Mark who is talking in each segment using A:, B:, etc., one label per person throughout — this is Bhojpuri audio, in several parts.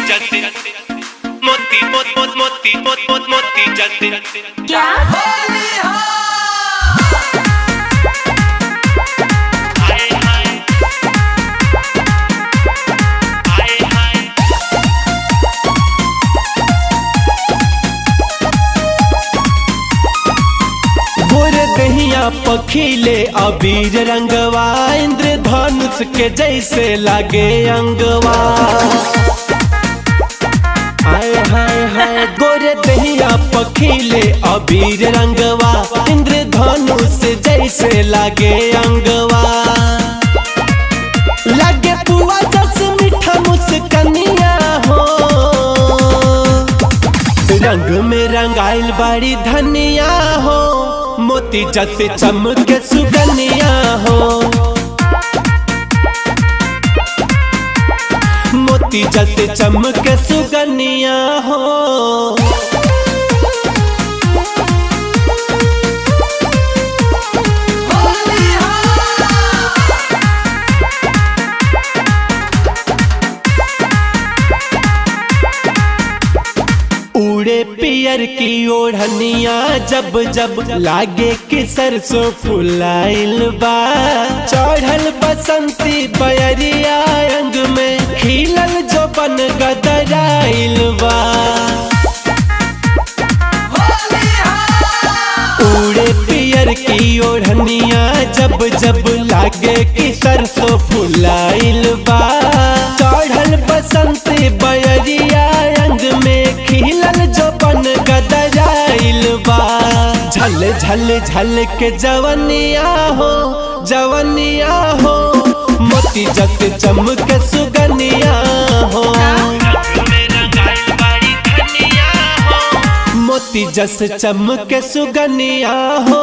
A: जलते मोती मोत मोत मोती मोत मोत मोती जलते
B: क्या
A: हाय हाय हाय हाय
C: गोरे दहिया पखीले अबीर रंगवा इंद्र धनुष के जैसे लागे अंगवा हाय हाय हाय गोरे दहिया पखीले अबीर रंगवा इंद्र धनुष जैसे लागे अंगवा लागे पुआ जस मीठा मुस्कनिया हो रंग में रंगाइल बाड़ी धनिया हो मोती जैसे चमके सुगनिया हो मोती जैसे चमके सुगनिया हो उड़े पियर की ओढ़निया जब जब लागे कि सरसों फुलाइल बा चढ़ल बसंती बयरिया अंग में खिलल जो बन गदराइल बा उड़े पियर की ओढ़निया जब जब लागे कि सरसों फुलाइल बा चढ़ल बसंत बयरिया रंग में खिलल जो बन गदराइल बा झल झल झल के जवनिया हो जवनिया हो मोती जत चमक सुगनिया हो
A: मेरा गाइल बाड़ी धनिया हो
C: मोती जस चमक सुगनिया हो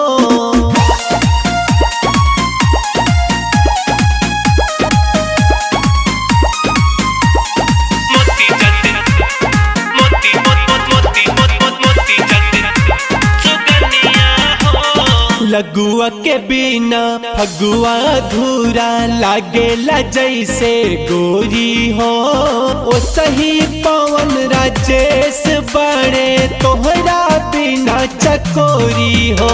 A: मोती जलते मोती मोत मोत मोती मोत मोत मोती जलते सुगनिया हो
C: लगुआ के बिना फगुआ धूरा लागेला जैसे गोरी हो ओ सही पवन राजेश बड़े तोहरा बिना चकोरी हो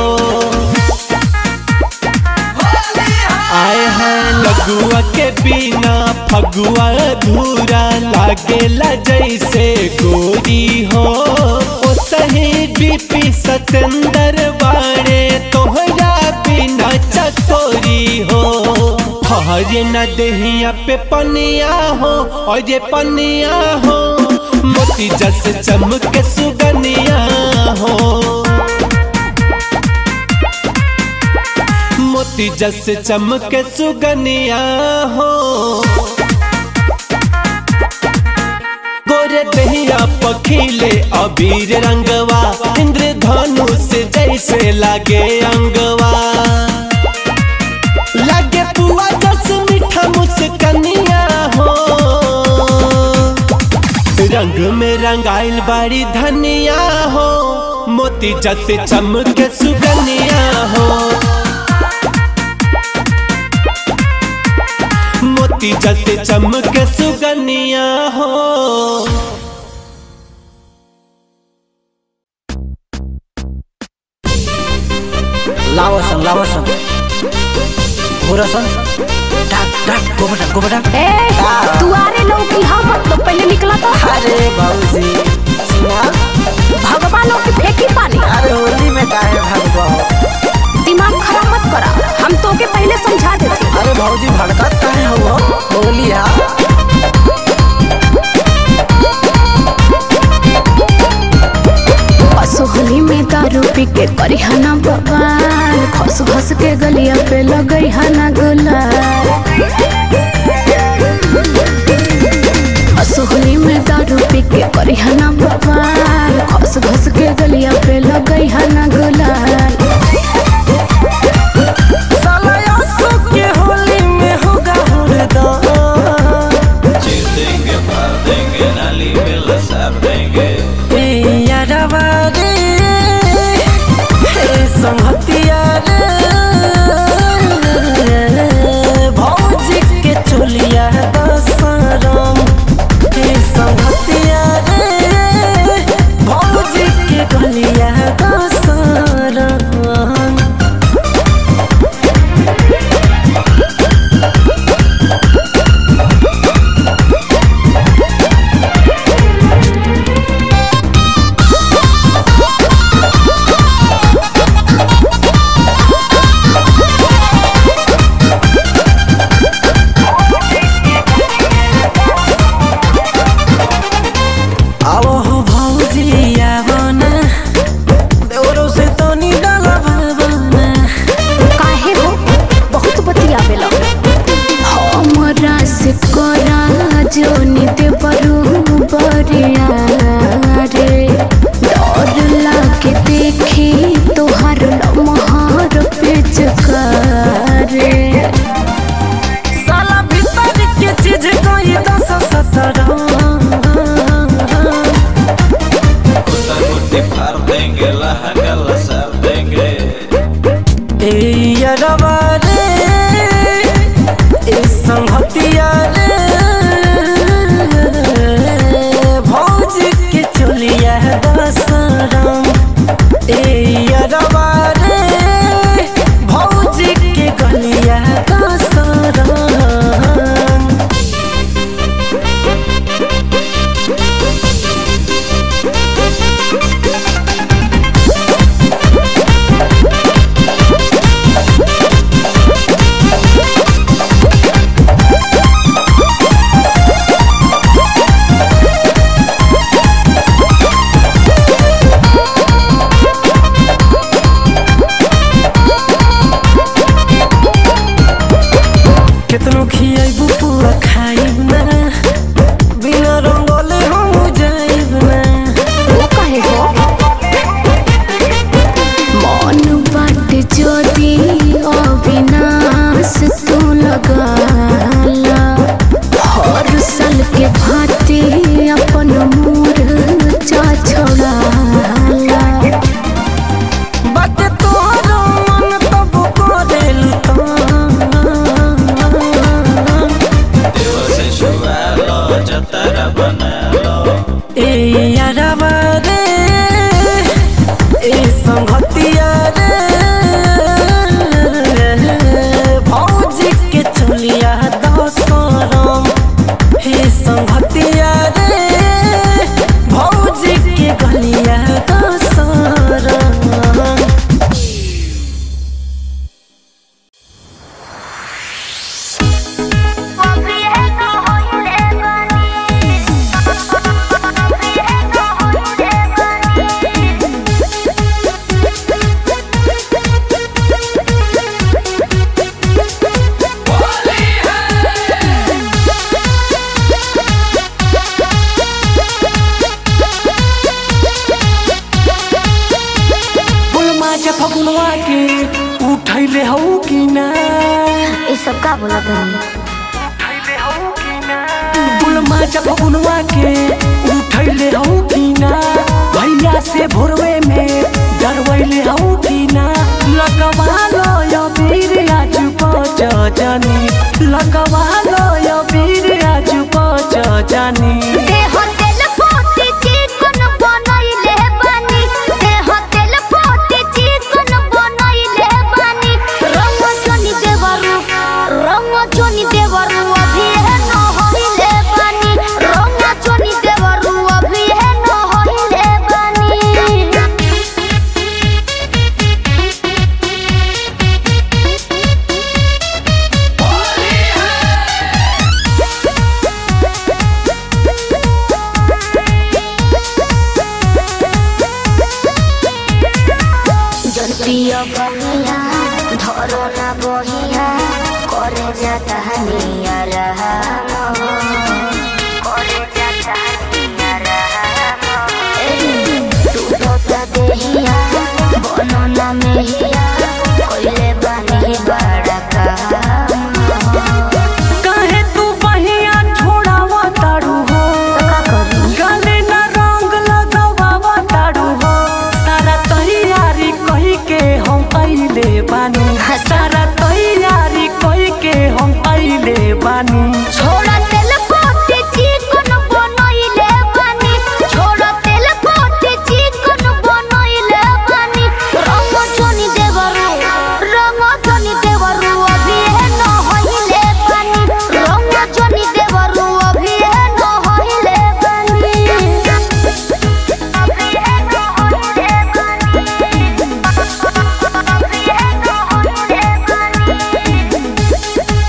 C: आए हैं लगुआ के बिना फगुआ धूरा लागेला जैसे गोरी हो ओ सही बीपी सतेंद्र बाड़े तोहरा बिना चकोरी हो हरे न दहिया पे पनिया हो और ये पनिया हो मोती जस चमक सुगनिया हो मोती जस चमक सुगनिया हो गोरे दहिया पखीले अबीर रंगवा इंद्र धनुष जैसे लागे अंगवा लागे पुआ जस मीठा मुस्कनिया हो रंग में रंगाइल बाड़ी धनिया हो मोती जैसे चमक सुगनिया हो मोती जैसे चमक सुगनिया हो
D: लावसन लावसन घोरसन टाक टाक गोबटा गोबटा
B: ए दुआरे लौकी हाँ मतलब पहले निकला तो
D: अरे बाबूजी सुना
B: भगवानों की फेंकी पानी
D: अरे होली में काहे भागबो
B: दिमाग खराब मत करा हम तो के पहले समझा देते
D: अरे भौजी भड़कत काहे हो होली है
B: असोहली में दारू पी के करी हना बवाल खस खस के गलिया पे लगई हना गुलाल असोहली में दारू पी के करी हना बवाल खस खस के गलिया पे लगई हना गुलाल
D: साला यासो के होली में होगा हुरदा
E: देंगे मार देंगे नाली में लसार देंगे
D: यारवा रे हे संहतिया रे भौजी के चोलिया दसरम हे संहतिया
E: बना लो
D: ए यारवा रे ए संगतिया रे भौजी के चलिया दसरम हे संगतिया रे भौजी के गलिया दसरम बोल माझ्या फगुनवा के उठैले हौ कि ना
B: ये सब का बोला तनी
D: बोल माझ्या फगुनवा के उठैले हौ कि ना भैया से भोरवे में डरवैले हौ कि ना लगवा लो यो वीर आज पच जानी लगवा लो यो वीर आज पच जानी
B: देह तेल पोते चिकन बनैले बानी देह तेल पोते चिकन बनैले बानी रंग चोनी देवरु रंग चोनी देवरु अभी है न होइले बानी रंग चोनी देवरु अभी है न होइले बानी जल्पिया बनिया धरो ना बहिया करे जाता हनिया रहा करे जाता हनिया रहा टूटता देहिया बनो ना मेहिया कोइले बानी बड़ा काम
D: काहे तू बहिया छोड़ावा तारू हो
B: का करू
D: गले न रंग लगावा तारू हो सारा तैयारी कही के हम अइले बानी सारा तैयारी कही के हम अइले बानी
B: छोड़ा तेल पोते चिकन बनैले बानी छोड़ा तेल पोते चिकन बनैले बानी रंग चोनी देवरु रंग चोनी देवरु अभी है न होइले बानी रंग चोनी देवरु अभी है न होइले बानी अभी है न होइले बानी अभी है न होइले बानी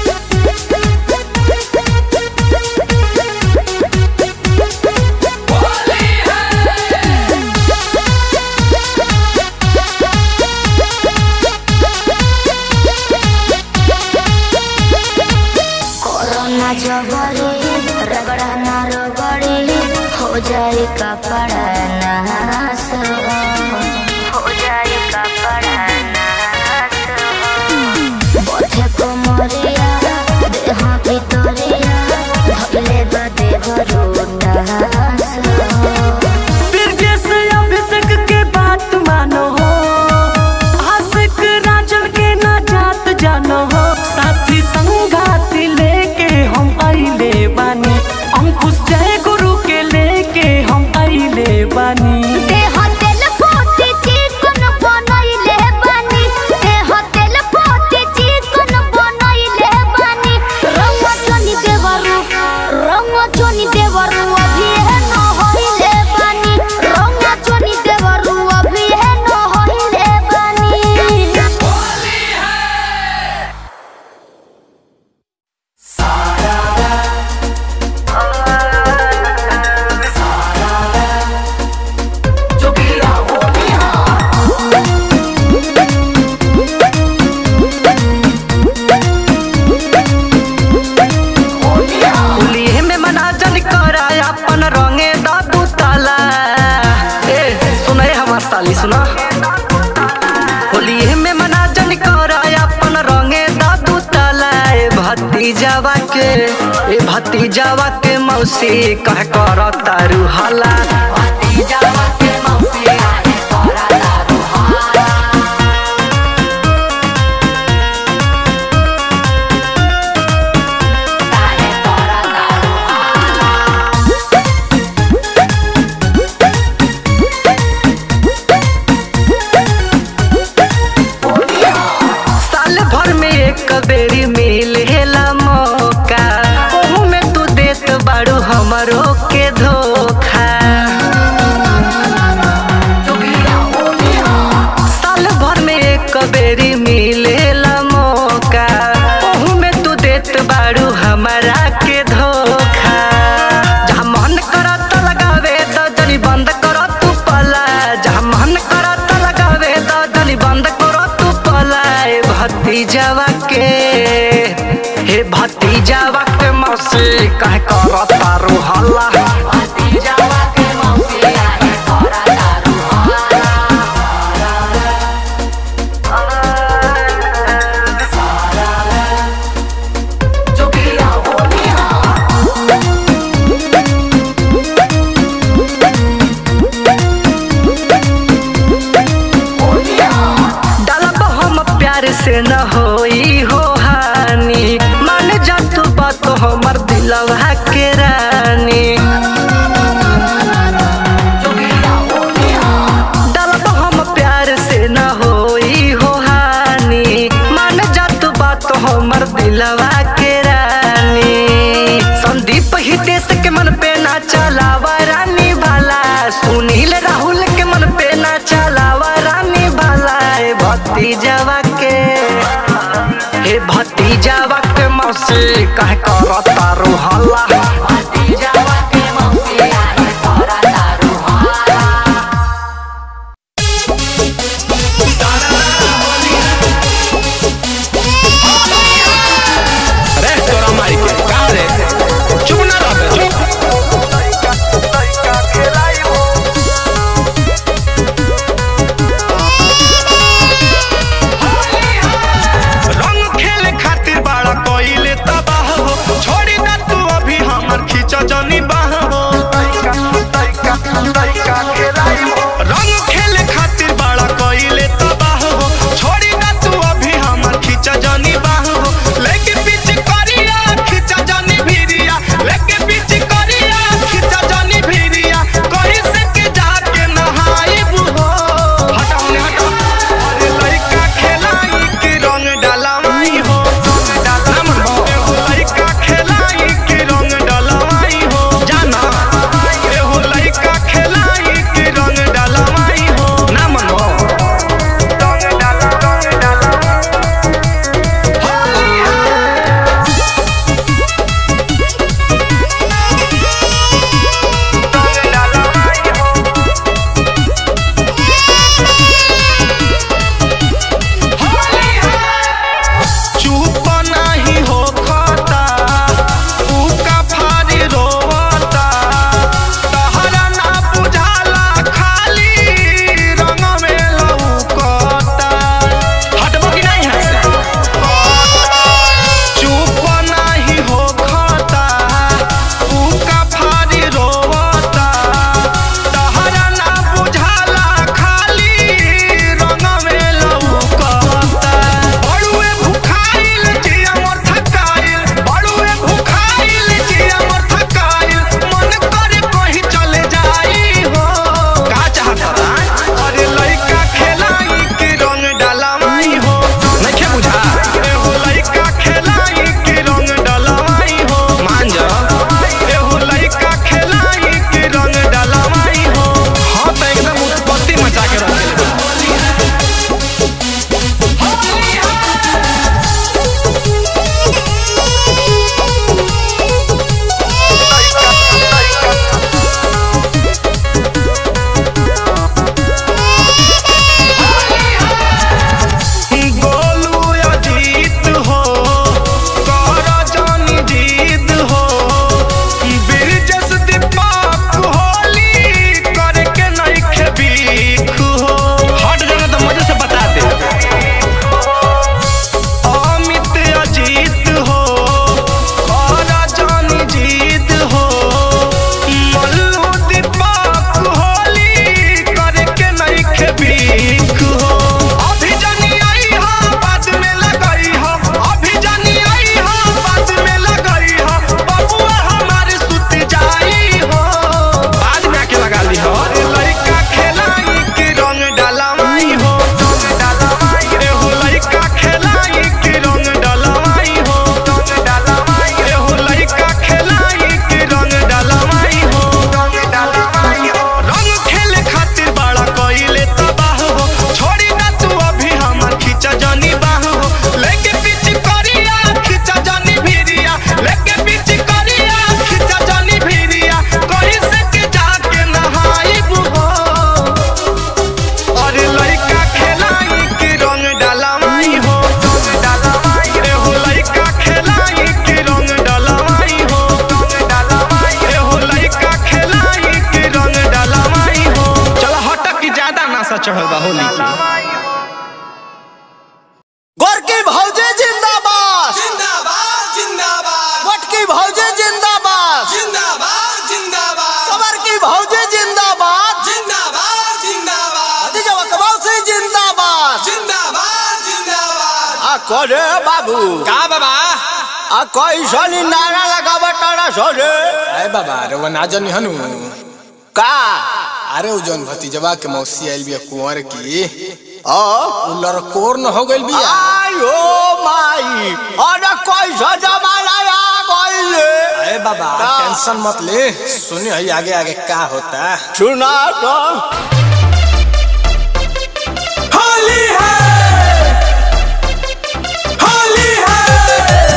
B: कोरोना जबरी रगड़ा ना रगड़ी हो जाए कपड़ा नास हो जाए कपड़ा नास बथे कोमरिया देह भितरिया धले बा देह रोटास
D: बिरजेश अभिषेक के बात मानो हो आशिक राजन के ना जात जानो हो साथी संगाती लेके हम अइले बानी अंकुश जय गुरु के लेके हम अइले बानी
B: देह तेल पोते चिकन बनैले बानी देह तेल पोते चिकन बनैले बानी रंग चोनी देवरु रंग चोनी देवरु अभी है न होइले बानी रंग चोनी देवरु अभी है न होइले बानी
D: होलिये में मना जन कराय अपन रंगे दादू ताला ए सुने हमार साली सुना होलिये में मना जन कराय अपन रंगे दादू ताला ए भतीजावा के ए भतीजावा के मौसी कह कर तारू हाला भतीजावा के मौसी काहे कर तारू हाला काहे कर तारू हाला भतीजावा के मौसी कह कर तारू हल्ला डालब हम प्यार से न होई हो हानि मान जा तू बात हमर दिलवा के रानी डालब हम प्यार से न होई हो हानि मान जा तू बात हमर दिलवा के रानी संदीप ही देश के मन पे ना चलावा रानी भाला सुनील राहुल के मन पे ना चलावा रानी भाला ए भतीजावा के हे भतीजावा के मौसी कह कर तारू हल्ला
C: रे तोरा मारी के कहा रे चुप ना रह बे, चुप
A: रंग खेले खातिर बाड़ा कोइले तबाह हो छोड़ी ना तू अब
F: चढ़ल बा होली के
G: गोरकी भौजे जिंदाबाद
H: जिंदाबाद जिंदाबाद
G: मटकी भौजे जिंदाबाद
H: जिंदाबाद जिंदाबाद
G: कमर की भौजे जिंदाबाद
H: जिंदाबाद जिंदाबाद
G: भतीजा कबाउसी जिंदाबाद
H: जिंदाबाद जिंदाबाद
G: आ करे बाबू
H: का बाबा
G: आ कैसनी नारा लगावा तारा सोरे
I: अरे बाबा रे वो ना जनी हनु
G: का
I: अरे उ जौन भतीजवा के मौसी आइल बिया कुंवर की
G: ओ
I: उ लड़कोर न हो गइल बिया
G: आयो माई अरे कैसा जमाना आ गइले
I: अरे बाबा
G: का?
I: टेंशन मत ले सुनी हई आगे आगे का होता
G: सुना तो
H: होली है होली है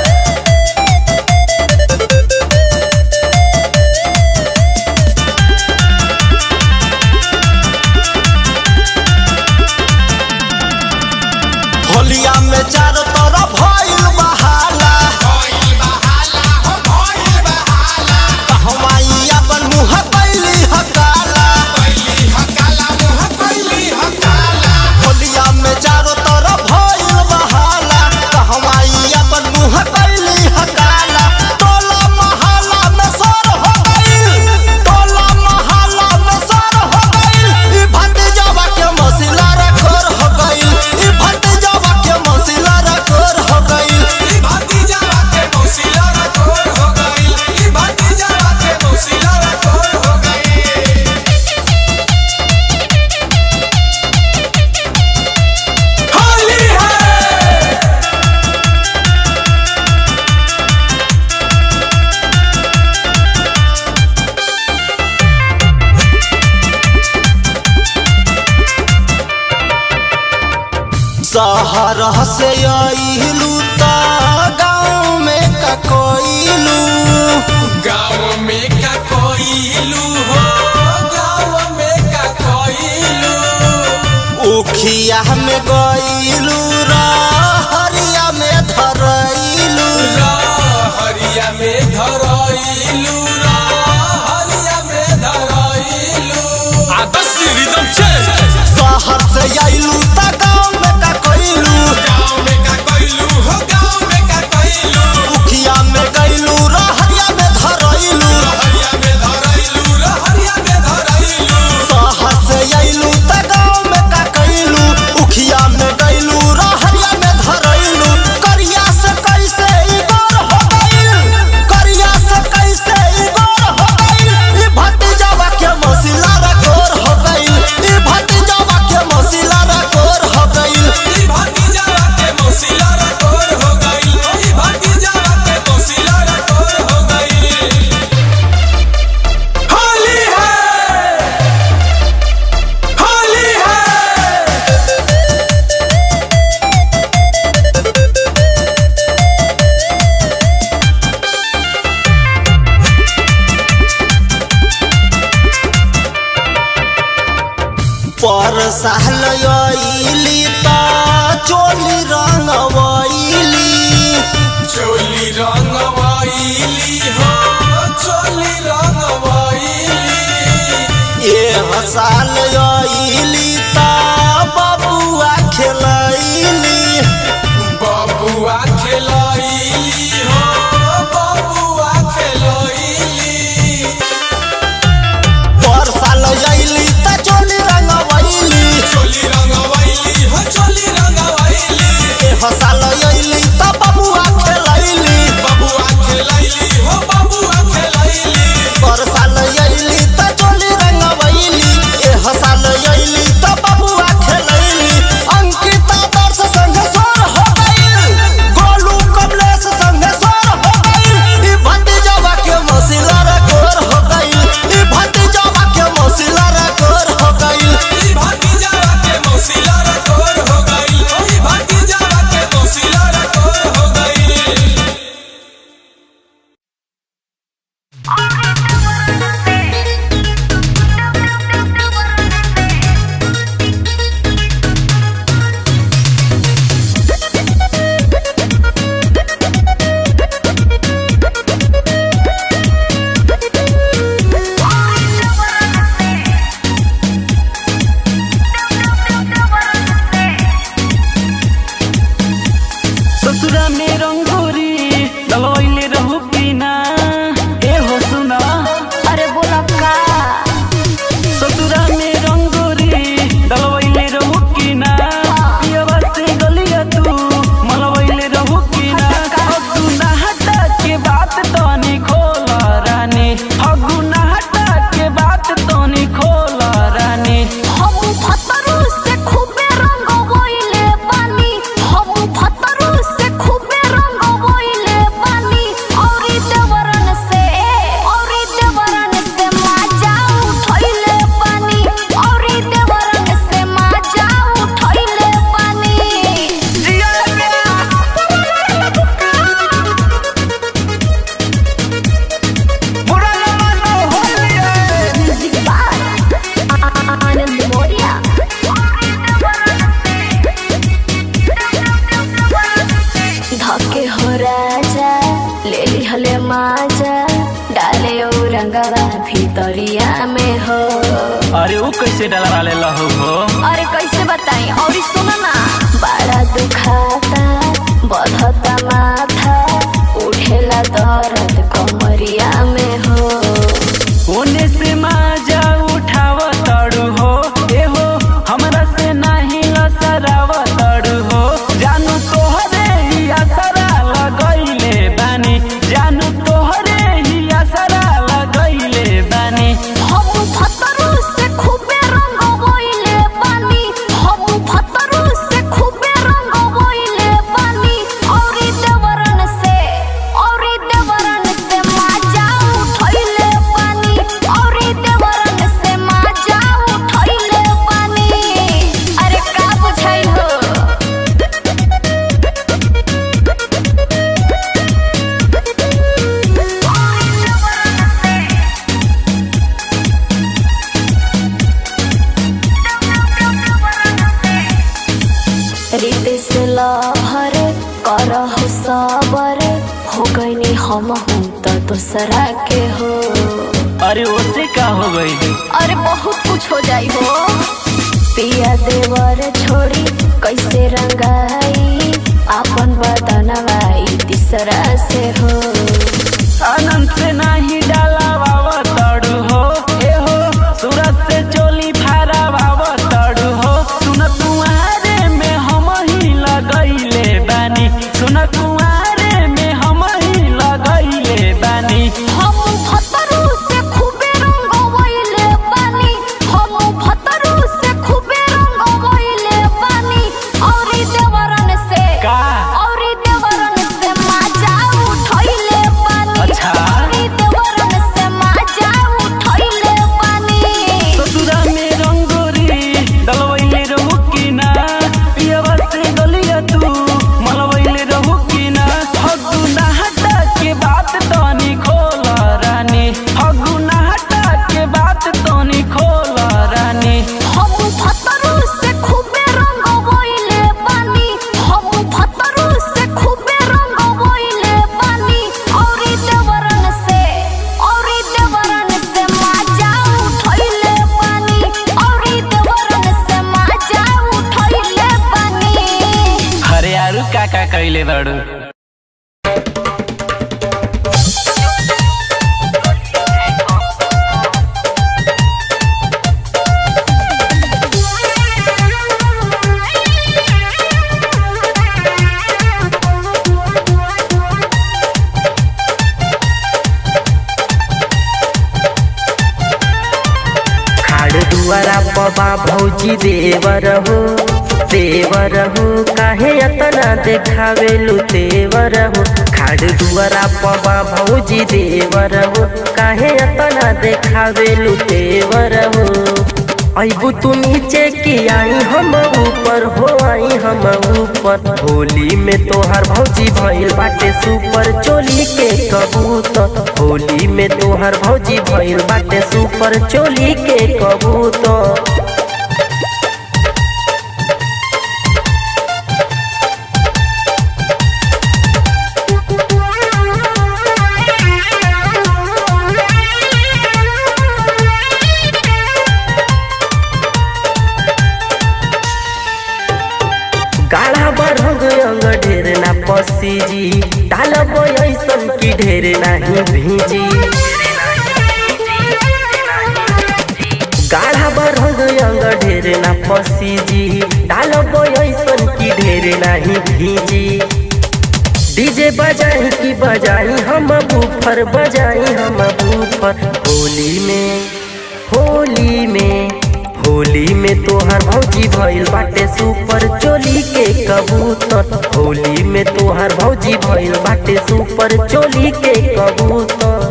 G: होलिया में चारों तरफ भइल बहाला कहवाई अपन मुंह कैली हकाला होलिया में चारों तरफ भइल बहाला कहवाई अपन मुंह कैली हकाला टोला मोहल्ला में सर हो गइल टोला मोहल्ला में सर हो गइल ई भतीजवा के मसिला रखोर हो गइल ई भतीजवा के मसिला रखोर हो गइल
H: ई भतीजा के मौसिला रखोर हो गई ई भतीजा के मौसिला रखोर हो गई होली है
G: शहर से अइलू त गाँव में ककोइलू
H: गाँव में का कोइलू हो गाँव में का कोइलू
G: उखिया में गइलू हरिया में धरइलू
H: हरिया में धरइलू हरिया में धरइलू आदर्श रिदम चेंज
G: शहर से अइलू त गाँव में ककोइलू
H: गाँव में का कोइलू हो गाँव में का कोइलू
G: उखिया में गइलू हरिया में धरइलू
H: हरिया में धरइलू हरिया में धरइलू
G: शहर से अइलू त गाँव में ककोइलू उखिया में गइलू हरिया में धरइलू करिया से कैसे इगोर हो गइल करिया से कैसे इगोर हो गइल ई भतीजवा के मसिला रखोर हो गइल ई भतीजवा के मसिला रखोर हो गइल
H: ई भतीजा के मौसिला रखोर हो गई ई भतीजा के मौसिला रखोर हो गई होली है होली है
G: पर साल अइली त चोली रंगवइली
H: चोली रंगवाइली हो चोली रंगवाइली
G: ए हसाल अइली त बबुआ खेलैली
H: बबुआ खेलैली हो बबुआ खेलैली
G: पर साल अइली त चोली रंगवइली
H: चोली रंगवाइली हो चोली रंगवाइली
G: ए हसाल अइली त बबुआ खेलैली
H: बबुआ खेलैली हो बबुआ खेलैली
G: पर साल अइली त चोली रंगवइली ए हसाल अइली त
B: भितरिया में हो
D: अरे वो कैसे डलवा ले लहू हो
B: अरे कैसे बताई और सुनो ना बड़ा दुखाता बढ़ता माथा उठेला दर्द कमरिया में हो
D: ओने से माजा उठाव तड़ू हो ए हो हमरा से नाही लसराव तड़ू हो जानू तोहरे ही असरा लगैले बानी जानू तोहरे ही असरा लगैले बानी
B: हम फतरू से खूबे रंग बोइले पानी हम फतरू से खूबे रंग बोइले पानी औरी देवरन से औरी देवरन से माजा उठैले पानी औरी देवरन से माजा उठैले पानी अरे का बुझाई हो रीत से लहर करह सबर हो गईनी हम हूँ तो दूसरा के हो
D: अरे ओसे का हो गई
B: अरे बहुत कुछ हो जाई हो पिया देवर छोड़ी कैसे रंगाई आपन बदनवाई तीसरा से हो
D: आनंद से नाही डालावाव तड़ू हो ए हो सूरत से चोली फारावाव तड़ू हो सुन कुआरे में हम ही लगैले बानी सुन कुआरे में हम ही लगैले बानी
B: हम फतरू से खूबे रंग वइले पानी हम फतरू से खूबे रंग वइले पानी औरी देवरन से
D: का
B: औरी देवरन से माजा उठैले पानी
D: अच्छा।
B: औरी देवरन से माजा उठैले पानी
D: ससुरा में रंगोरी डलवैले रहू कि ना पियवा से गलिया तू मलवैले रहू कि ना फगुना हटा के बात तनी खोल रानी फगुना हटा के बात तनी खोल रानी
B: हम फतरू से खूबे रंग वइले पानी हम फतरू से खूबे रंग वइले पानी औरी देवरन से औरी देवरन से माजा उठैले पानी औरी देवरन से माजा उठैले पानी
D: अरे यारू का का कैले बाड़ू
F: खाड़ दुआरा पबा भौजी देवर हो देवर हो काहे अतना देखावेलु देवर हो खाड़ दुआरा पबा भौजी देवर हो काहे अतना देखावेलु देवर हो अबू तू नीचे की आई हम ऊपर हो आई हम ऊपर होली में तोहार भौजी भइल बाटे सुपर चोली के कबूतर होली में तोहार भौजी भइल बाटे सुपर चोली के कबूतर गाढ़ा बरंग अंग ढेर ना पसी जी डालब ऐसन की ढेर नहीं भीजी गाढ़ा बरंग अंग ढेर ना पसी जी डालब ऐसन की ढेर नहीं भीजी डीजे बजाई की बजाई हम बूफर बजाई हम बूफर होली में होली में होली में तोहार भौजी भइल बाटे सुपर चोली के कबूतर होली में तोहार भौजी भइल बाटे सुपर चोली के कबूतर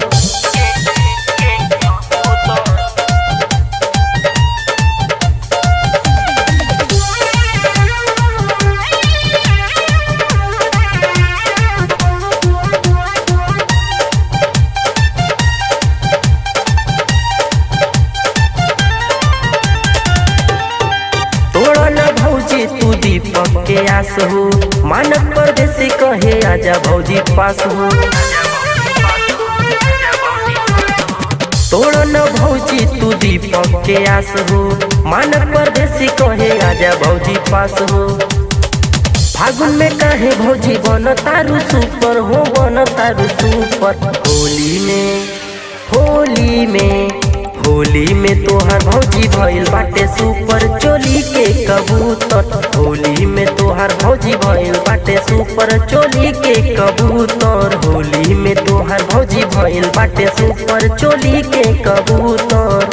F: तोड़ा न भौजी तू दीपक के आस हो मानक परदेसी कहे आजा भौजी पास हो तोड़ न भौजी तू दीपक के आस हो मान परदेसी कहे आजा भौजी पास हो फागुन में काहे भौजी बन तारू सुपर हो बन तारू सुपर होली में होली में होली में तोहार भौजी भइल बाटे सुपर चोली के कबूतर होली में तोहार भौजी भइल बाटे सुपर चोली के कबूतर होली में तोहार भौजी भइल बाटे सुपर चोली के कबूतर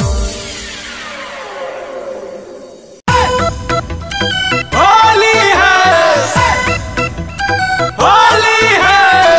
C: होली है होली है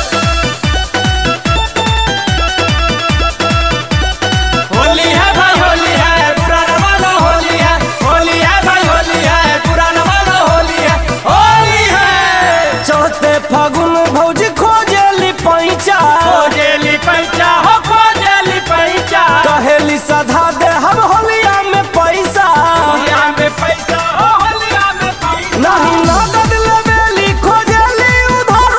C: होली है भाई होली है पुराना वाला होली है होली है भाई होली है पुराना वाला होली है होली है चौथे फागुन भौजी खोजेली पैचा खोजेली पैचा हो खोजेली पैचा कहेली सधा दे हम होलिया में पैसा होलिया में पैसा हो होलिया में पैसा नहीं नगद लेवेली खोजेली उधार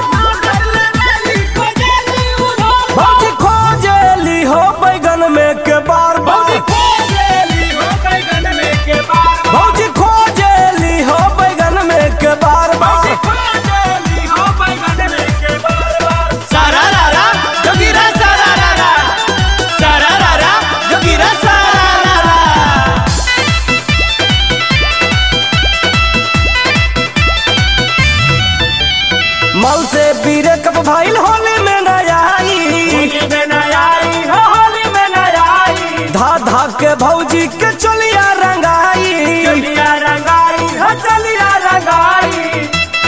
C: उधार भौजी खोजेली हो बैगन में के बार बार खोजेली हो बैगन में के बार भौजी खोजेली हो बैगन में के बार बार खोजेली हो बैगन में के बार बार सारा रारा जोगीरा सारा रारा सारा रारा जोगीरा सारा रारा मल से पीरे कब भाईल होली में न आई होली में न आई हो होली में न आई धा धा के भौजी के चलिया रंगाई चलिया रंगाई हो चलिया रंगाई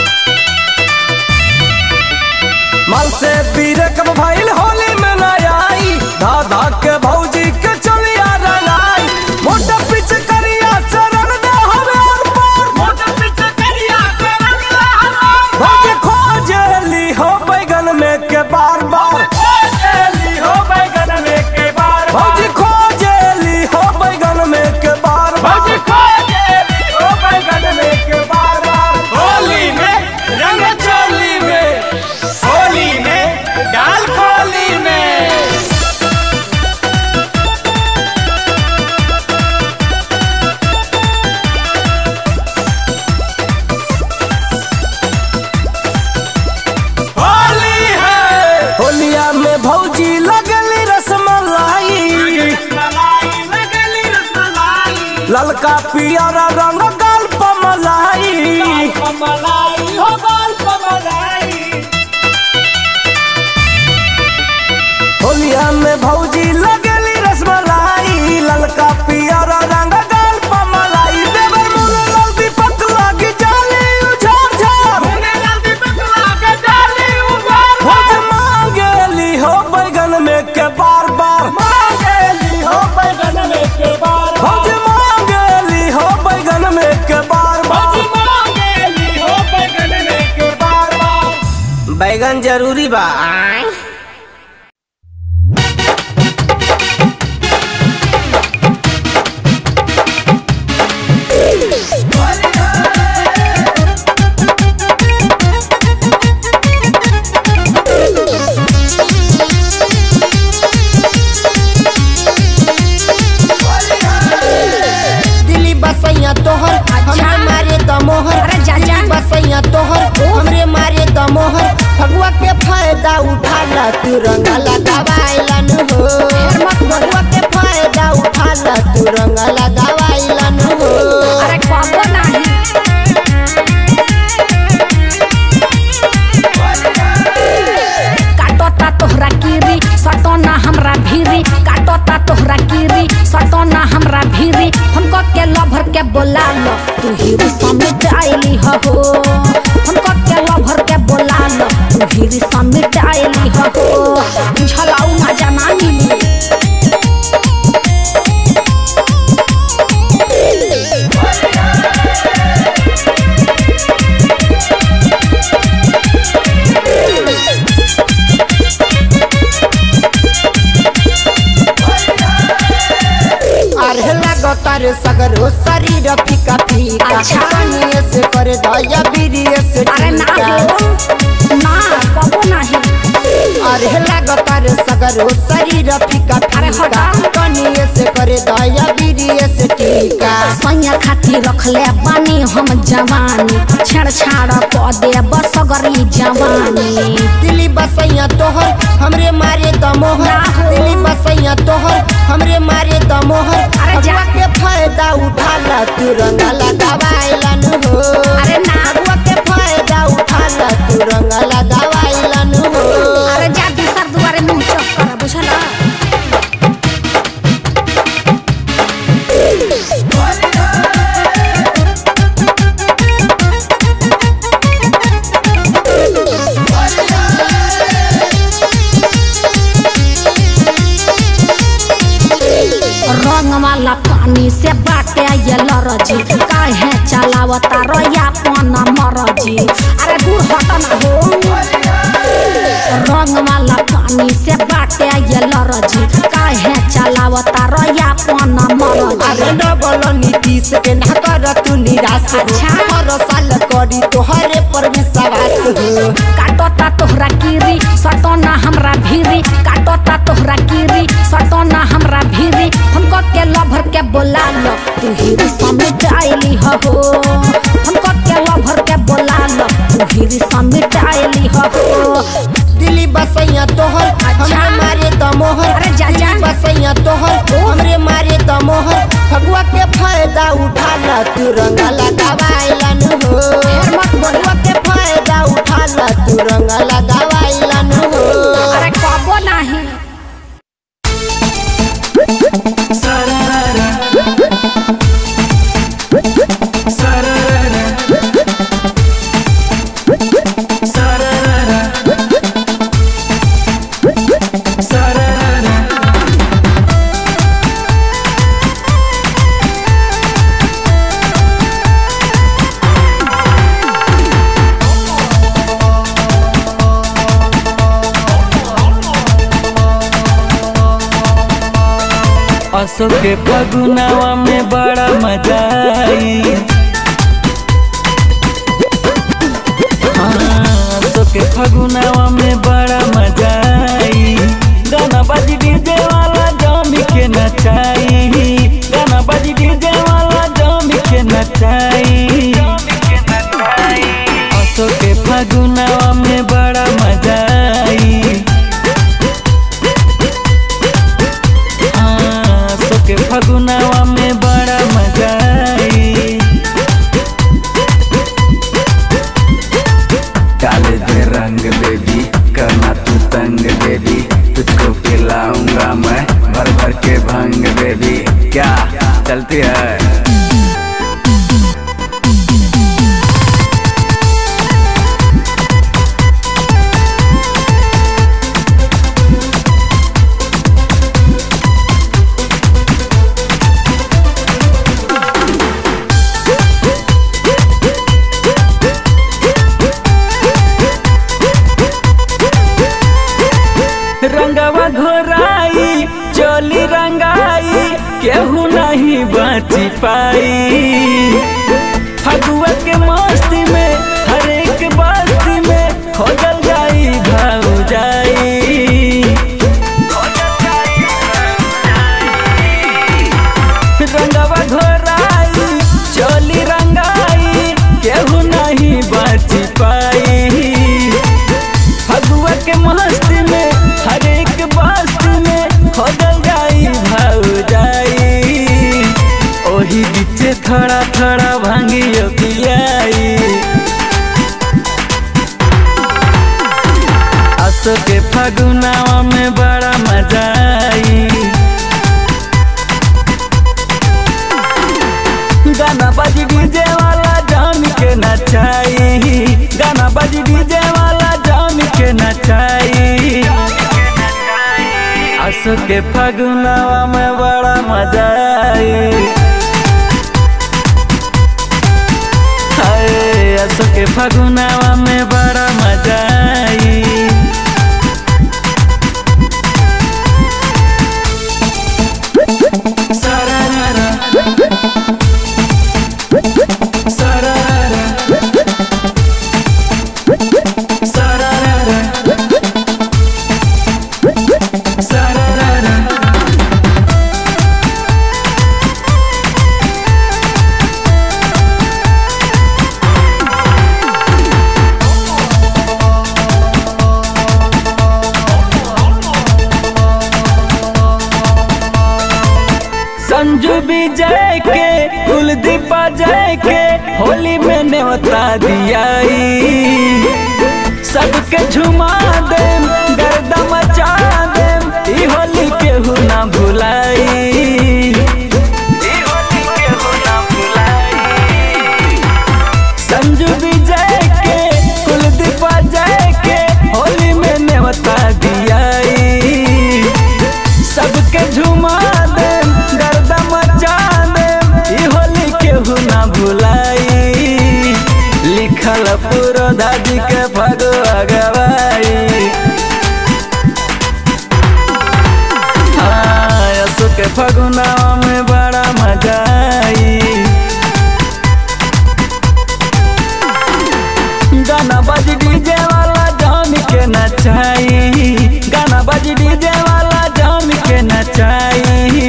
C: मल से पीरे कब भाईल होली में न आई धा धा के भौजी के चलिया रंगाई मोटा पीछे करिया चरण दे हमें और पार मोटा पीछे करिया चरण दे हमें भौजी खोजेली हो बैगन में के बार बार खोजेली हो बैगन में के बार भौजी खोजेली हो बैगन में के बार भौजी खोजेली हो बैगन में के बार बार होली में रंग चोली में होली में डाल खोली में होली है होलिया में भौजी लगली रसमलाई ललका पियरा रंग गाल पमलाई होलिया में भौजी लगली रसमलाई ललका पियरा रंग गाल पमलाई देवर मुने लाल दीपक लागी जाली उझार झार भौज मांगेली हो बैगन में के बार बार मांगेली हो बैगन में के बार भौज मांगेली हो बैगन में के बार बार मांगेली हो बैगन में के बार बार बैगन जरूरी बा
J: दिल्ली बसैया तोहर हमरे मारे दमोहर दिल्ली बसैया तोहर हमरे मारे दमोहर फगुआ के फायदा उठाला तू रंग लगावाइलन हो फगुआ के फायदा उठाला तू रंग लगावाइलन हो
B: अरे कबो नाही काटता तोहरा कीरी सटोना हमरा भीरी काटता तोहरा कीरी सटोना हमरा भीरी हमको के लभर के बोला लो तू हीरी समिट आइली हो हमको के लभर के बोला लो तू हीरी समिट आइली हो झलाऊ मजा ना मिली
J: अरे लगता रे सगरो शरीर फीका फीका
B: अच्छा।
J: पानी से कर दया बीरिय से
B: अरे ना
J: टीका।
B: हो ना कबो नाही
J: अरे लगता रे सगरो शरीर फीका फीका फीका कनिए से करे दया बीरिए से टीका
B: सैया खातिर रखले बानी हम जवानी छेड़छाड़ क दे बसगरी जवानी
J: दिल्ली बसैया तोहर हमरे मारे दमोहर दिल्ली बसैया तोहर हमरे मारे दमोहर
B: अरे जा।
J: अगुआ के फायदा उठाला तू रंगा लगावाइलन हो
B: अरे ना।
J: अगुआ के फायदा उठाला तू रंगा लगावाइलन हो
B: अरे जा दूसर दुआरे मुंह चौक कर बुझला रंग वाला पानी से बाटे ये लरजी काहे चलावता रया पन मरजी अरे दूर हट ना हो रंग वाला पानी से बाटे ये लरजी काहे चलावता रया पन मरजी
J: अरे डबल नीतीश के ना कर तू निराश हो
B: अच्छा।
J: हर साल करी तोहरे पर विश्वास हो
B: काटता तोहरा कीरी सटोना हमरा भीरी काटता तोहरा कीरी सटोना हमरा भीरी हमको के लभर के बोला लो तू हीरी समिट आइली हो हमको के लभर के बोला लो तू हीरी समिट आइली हो
J: दिल्ली बसैया तोहर हमरे मारे दमोहर
B: अरे जा, जा।
J: दिल्ली बसैया तोहर हमरे मारे दमोहर फगुआ के फायदा उठाला तू रंगा लगावाइलन हो
B: फिर मत बोल।
J: फगुआ के फायदा उठाला तू रंगा लगावाइलन हो
B: अरे कबो नहीं
K: असो के फगुनावा में बड़ा मजा आई हाँ, असो के फगुनावा में बड़ा मजा आई गाना बाजी डीजे वाला जमी के नचाई गाना बाजी डीजे वाला जमी के नचाई असो के फगुनावा में बड़ा मजा आई हाँ, सोके फगुनावा में बड़ा मजा आई
L: काले दे रंग बेबी करना तू तंग बेबी तुझको पिलाऊंगा मैं भर भर के भंग बेबी क्या चलती है
K: रंगवा घोराई चोली रंगाई केहू नहीं बची पाई फगुआ के मस्ती में हर एक बस्ती में खोजल जाई भाऊ जाई रंगवा घोराई चोली रंगाई केहू नहीं बची पाई फगुआ के मस्ती में हर एक बस्ती में खोजल जाई भाऊ जाई ओही बीचे थोड़ा थोड़ा भांगियो पियाई असो के फगुनावा में बड़ा मजा आई गाना बाजी डीजे वाला जान के नचाई गाना बाजी डीजे वाला जान के नचाई असो के फगुनावा में बड़ा मजा आई हाय असो के फगुनावा में बड़ा मजा आई Sararara. संजू विजय के कुलदीप जय के होली में न्योता दियाई सबके झुमा देम गर्दा मचा देम ई होली केहू ना भुलाई ई होली केहू ना भुलाई संजू विजय के कुलदीप जय के होली में न्योता दियाई सबके झुमा दे गर्दा मचा दे ई होली केहू ना भुलाई लिखल पूरा दादी के भगवा गवाई हाँ, यसु के फगुनावा में बड़ा मजा आई गाना बज डीजे वाला जाम के नचाई गाना बज डीजे वाला जाम के नचाई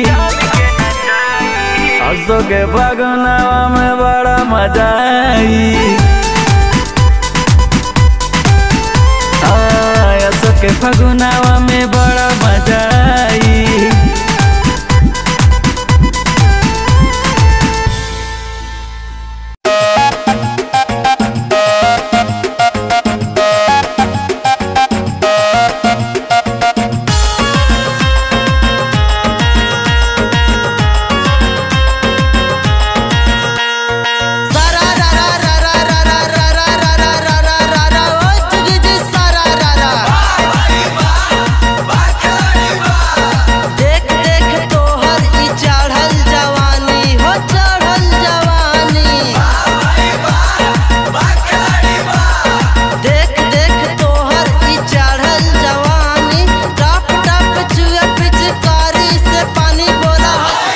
K: असो के फगुनावा में बड़ा मजा आई हाँ, असो के फगुनावा में बड़ा मजा आई
G: सारा रा रा रा रा रा रा रा रा रा रा रा रा रा रा ओ जुगी जी सारा रा रा देख देख तोहर ई चढ़ल जवानी हो चढ़ल जवानी देख देख तोहर ई चढ़ल जवानी टप टप चुए पिचकारी से पानी बोला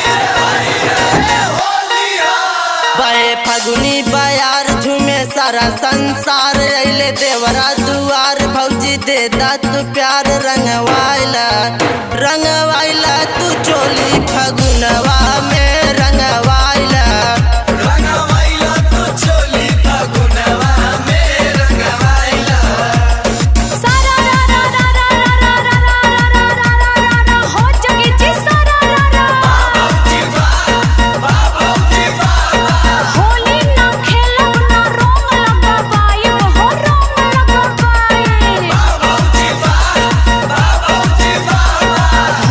G: बहे फगुनी बयार झूमे सारा संसार अइले देवरा दुआर भौजी दे दा तू प्यार रंगवाइला रंगवाइला तू चोली फगुनवा में रंगवाइला रंगवाइला तू चोली फगुनवा में रंगवाइला
B: सारा रा रा रा रा रा रा रा रा रा रा रा रा रा हो जगी जी सारा रा रा होली ना खेलब ना रंग लगाबाई हो रंग लगाबाई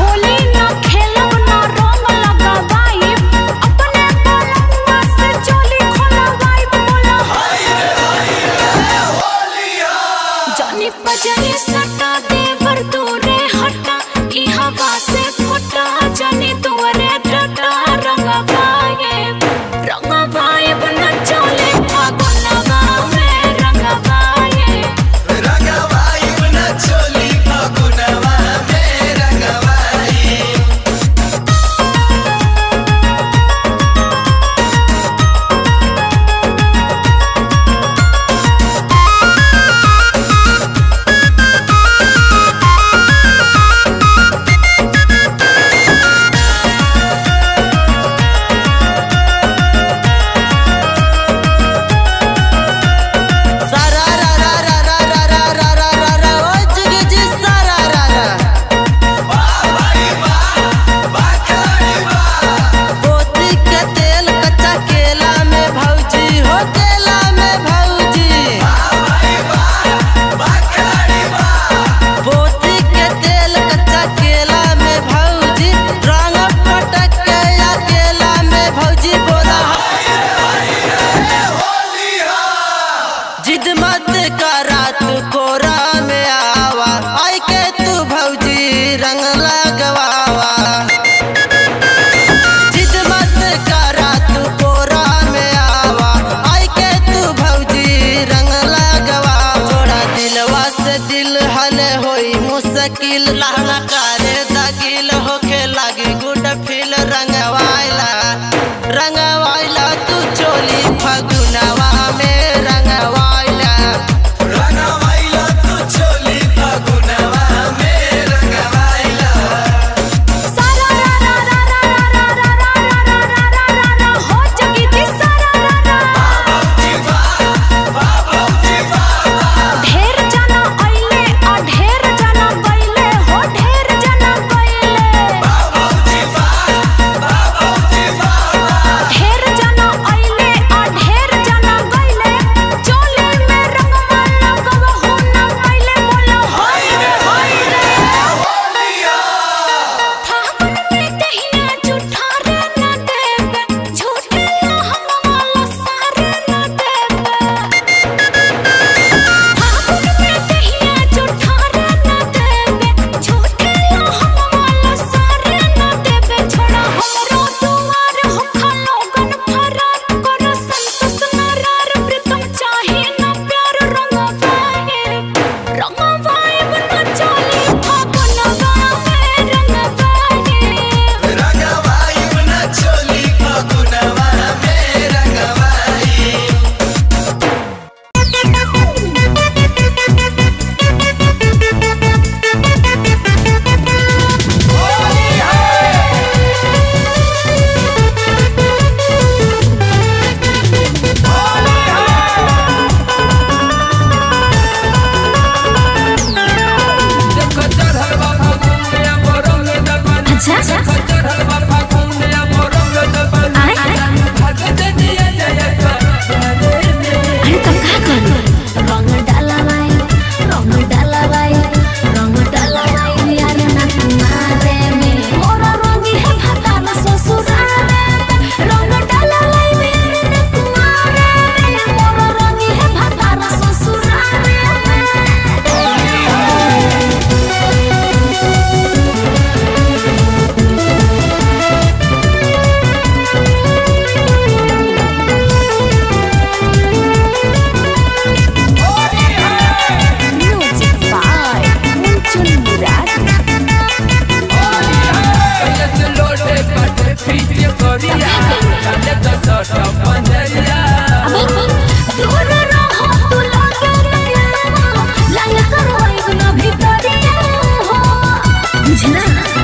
K: पीछे करिया डाले तो सट पंजरिया
B: दूर रहो तू लगे नया लाल करवाई गुना भितरिया हो बुझना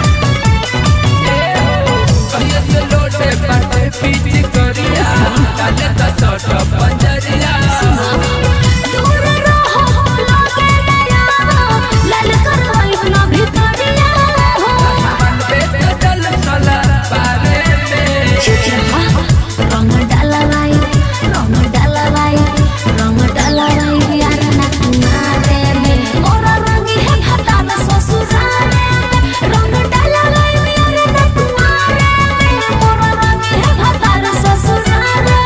K: कहिए से लोटे पाटे पीछे करिया डाले तो सट पंजरिया
B: दूर रहो तू लगे नया लाल करवाई गुना भितरिया हो
K: चल सला पारे में
B: चुप रहा रंग डाला भाई रंग डाला भाई रंग डाला भाई यार ना तुम्हारे में और रंगी है भता में ससुराले में रंग डाला भाई यार ना तुम्हारे में और रंगी है भता में ससुराले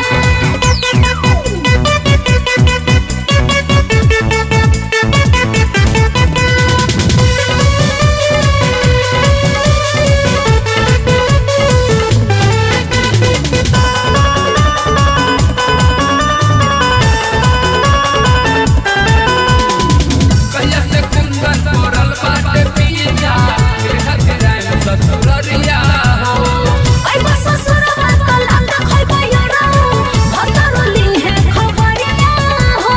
K: कहिए से कुंदन तोरल बाटे पिया केहा के राम ससुररिया हो
B: आई बस ससुरवा तो लाल खोई बयरा भतरली है खबरिया हो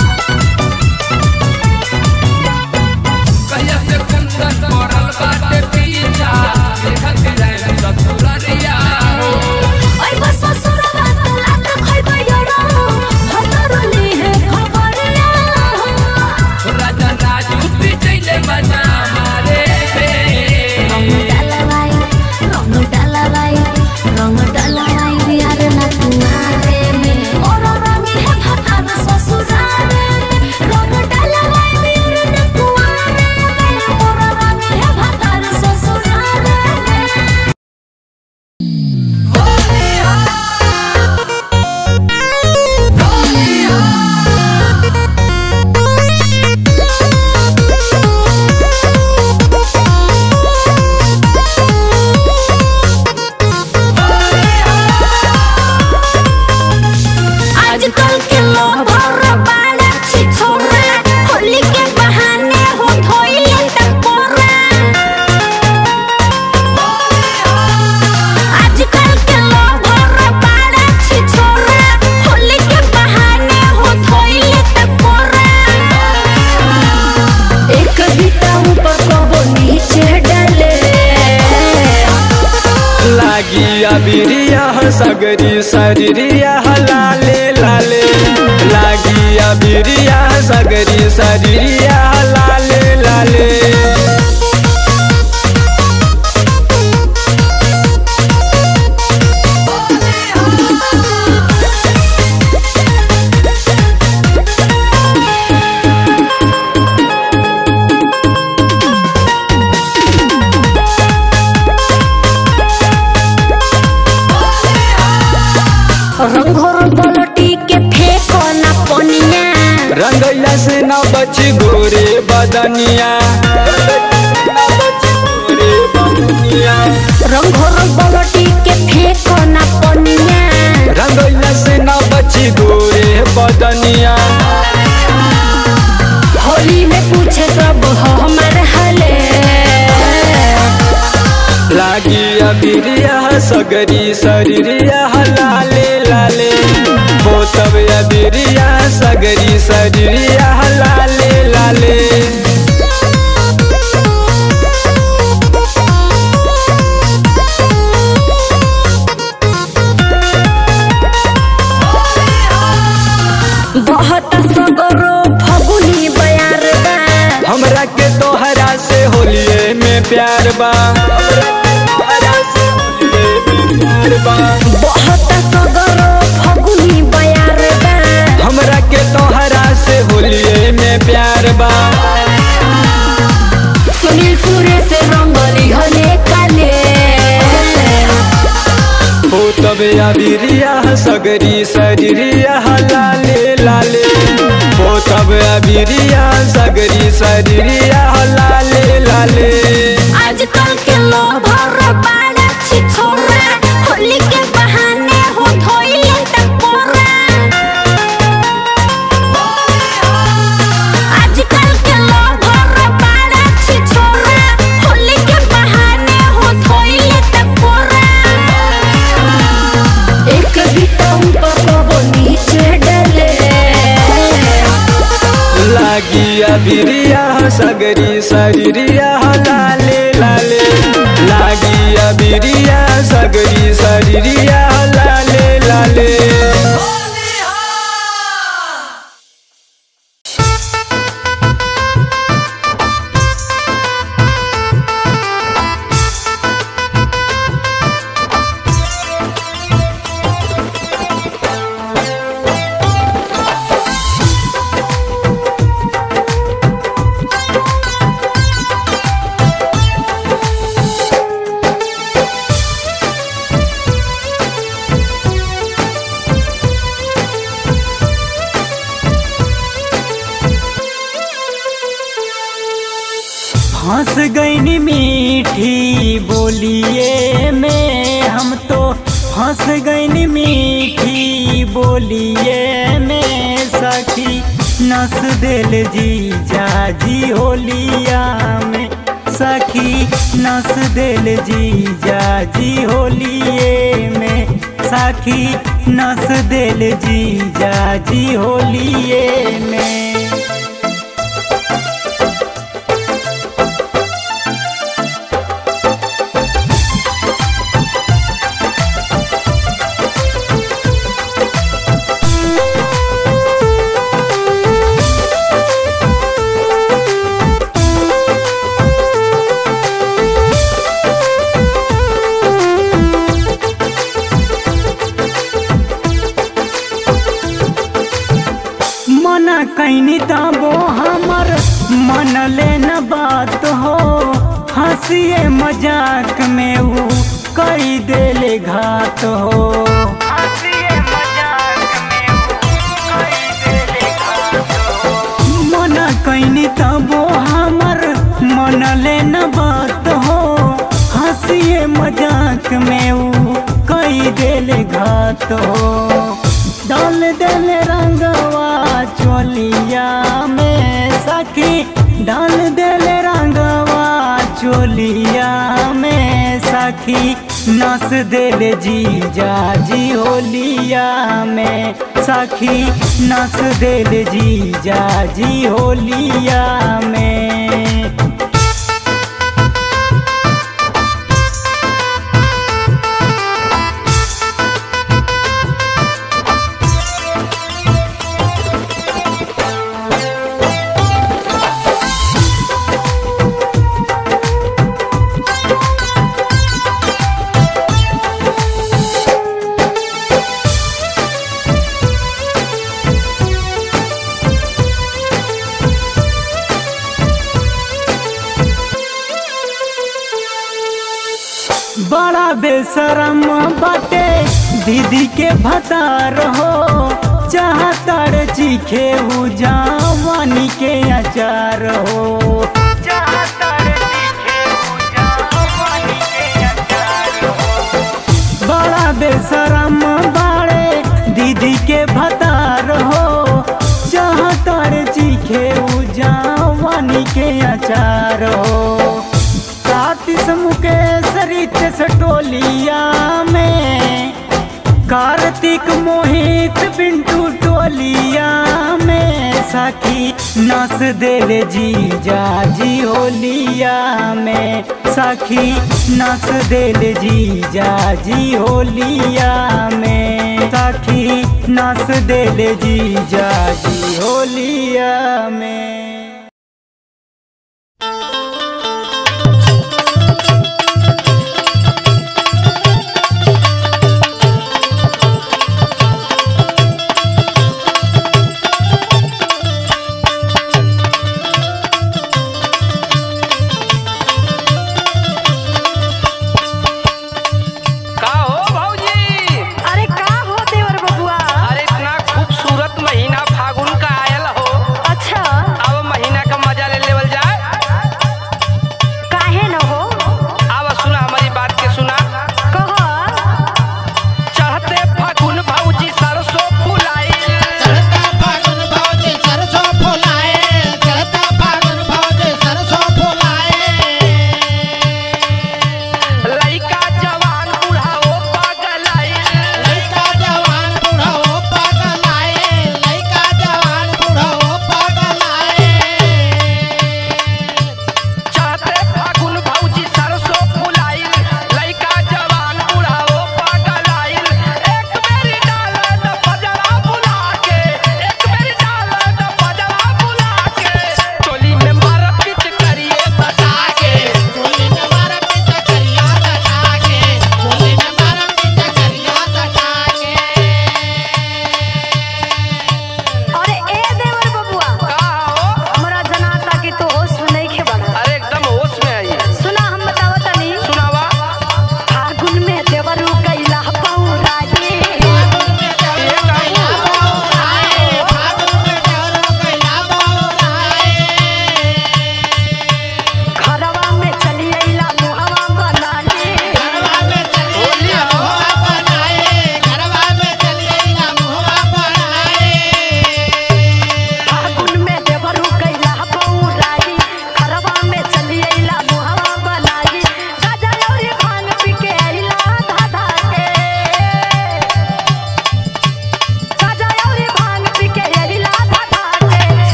K: कहिए से कुंदन तोरल बाटे पिया केहा के राम ससुररिया हो
B: आई बस ससुरवा तो लाल खोई बयरा भतरली है खबरिया हो
K: राजा राजू पिचैले बजा मारे पे
B: रंग डाला भाई रंग डाला भाई रंग डाला भाई यार ना तुम्हारे में और रंगी है भता में ससुराले में रंग डाला भाई यार ना तुम्हारे में और रंगी है भता में ससुराले में आजकल के लोग भर बाड़ा छिछोरा होली के बहाने हो धोइले टकोरा आजकल के लोग भर बाड़ा छिछोरा होली के बहाने हो धोइले टकोरा एक बीता ऊपर कबो नीचे डाले
C: लागी अबिरिया सगरी शरीरिया लाले लाले लागी अबिरिया सगरी शरीरिया लाले लाले
B: रंगोर बलटी के फेंको ना पनिया
C: रंगैया से न बच गोरे बदनिया गोरे बदनिया
B: रंगोर बलटी के फेंको ना पनिया
C: रंगैया से न बच गोरे बदनिया
B: होली में पूछे सब हमार हले
C: लागी अबिरिया सगरी शरीरिया लाले लाले बोतब अबिरिया सगरी शरीरिया लाले लाले
B: बहुत सगरो फगुनी बयार बा
C: हमरा के तोहरा से होलिए में प्यार बा हमरा के तोहरा से होलिये में प्यार बा
B: बहुत सगरो फगुनी बयार बा
C: हमरा के तोहरा से होलिए में प्यार बा
B: सुनील सूर्य से रंगली हले काले
C: हो तबे अबिरिया सगरी शरीरिया लाले लाले हो तबे अबिरिया सगरी शरीरिया लाले लाले
B: आजकल के लोग भर बाड़ा छिछोरा होली के बहाने हो धोइले टकोरा आजकल के लोग भर बाड़ा छिछोरा होली के बहाने हो धोइले टकोरा
K: लागिया बिरिया सगरी शरीरिया लाले लाले लागिया बिरिया सगरी शरीरिया लाले लाले
M: हंस गईनी मीठी बोलिए में हम तो हंस गईनी मीठी बोलिए में सखी नस दिल जी जाजी होलिया में सखी नस दिल जी जाजी होलिए में सखी नस दिल जी जाजी होलिए में मना कैनी तबो हमर मन लेन बात हो हंसिए मजाक में ऊ कई देले घात हो मना कैनी तबो हमर मन लेन बात हो हंसिए मजाक में ऊ कई देले घात हो डाल दिल रंगवा चोलिया में सखी डाल दिल रंगवा चोलिया में सखी नस दिल जी जाजी होलिया में सखी नस दिल जी जाजी होलिया में बड़ा बेशरम बाटे दीदी के भतार हो चाहतर चीखे उ जवानी के अचार हो बड़ा बेशरम बाड़े दीदी के भतार हो चाहतर चीखे उ जवानी के अचार हो सातिस मुकेश रितेश टोलिया में कार्तिक मोहित पिंटू टोलिया में सखी नस दिल जी जाजी होलिया में सखी नस दिल जी जाजी होलिया में सखी नस दिल जी जाजी होलिया में
N: का हो भौजी
O: अरे का हो देवर बबुआ
N: अरे इतना खूबसूरत महीना फागुन का आयल हो
O: अच्छा
N: अब महीना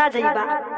O: जाइबा